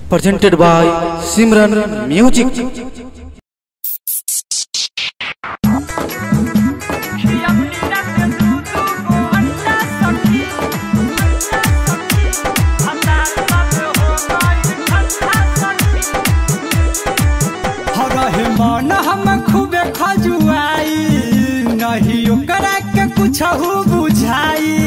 presented by Simran Music. रहे मन हम खूबे खजुआई नहीं ओकरा के कुछ बुझाई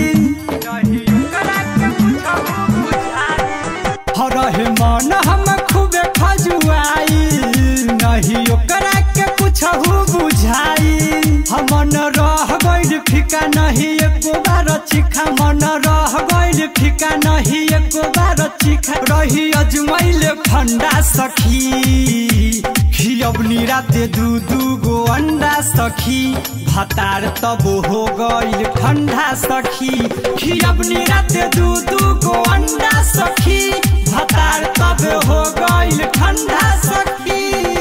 रहे मन हम खूबे खजुआई नहीं ओकरा के कुछ बुझाई हमन रह गइल फिका नहीं एको बार चिखा मन रह गइल फिका नहीं एको बार चिखा रही अजमैले फंडा सखी खियबनी राते दू दू गो अंडा सखी भातार तब हो गइल ठंडा सखी खियबनी राते दू दू गो अंडा सखी भातार तब हो गइल ठंडा सखी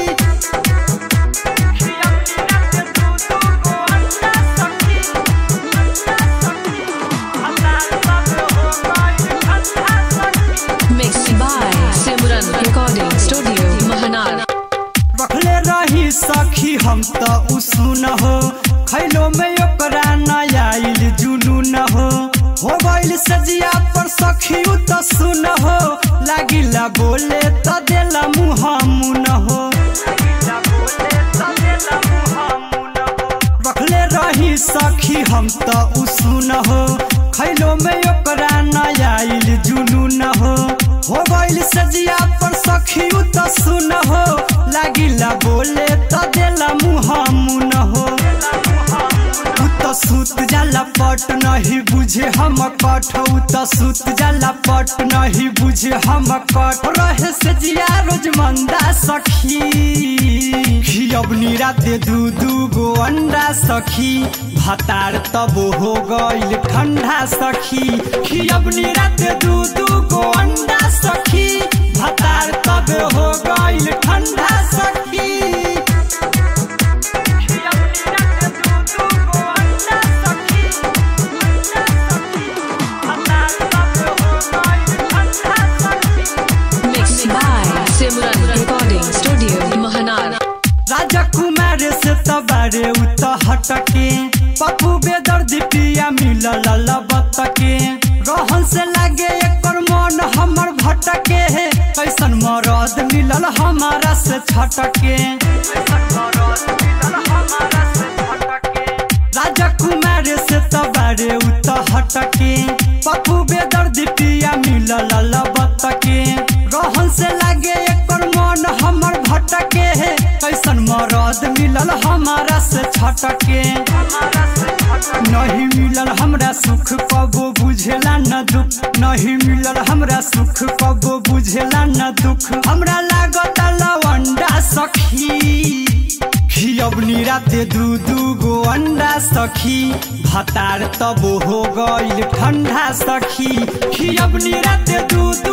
Mixed by Simran Recording Studio, Mahanar. रखले रही सखी हम त उसुन हो खैलो में ओकरा नया आइल जुनू न हो हो गइल सजिया पर सखी उ त सुन हो लागिला बोले त देला मुँह मुन हो रखले रही सखी हम त उसुन हो खैलो में ओकरा नया आइल जुनू न हो हो गइल सजिया पर सखी उ त सुन हो लागिला बोले त देला मुँह मुन हो उ त सुत जाला पट नहीं बुझे हम कठ उ त सुत जाला पट नहीं बुझे हम कठ रहे से जिया रोज मंदा सखी खियबनी राते दू दू गो अंडा सखी भातार तब हो गइल ठंडा सखी खियबनी राते दू दू गो अंडा सखी भातार तब हो गइल ठंडा सखी Mixed by Simran Recording Studio, Mahanar. राजा कुमार से तबारे उत हटके पप्पू बेदर्द पिया मिलल लबतके रहन से लागे एकर मन हमर भटके कैसन मरद मिलल हमारा से छटके राजा कुमार से तबारे उत हटके पप्पू बेदर्द पिया मिलल लबतके रहन से लागे एकर मन हमर भटके कैसन मरद मिलल हमारा से छटके नहीं मिलल हमरा सुख कबो बुझेला न दुख नहीं मिलल हमरा सुख कबो बुझेला न दुख हमरा लागत लवंडा सखी खियबनी राते दू दू गो अंडा सखी भातार तब हो गइल ठंडा सखी खियबनी राते दू दू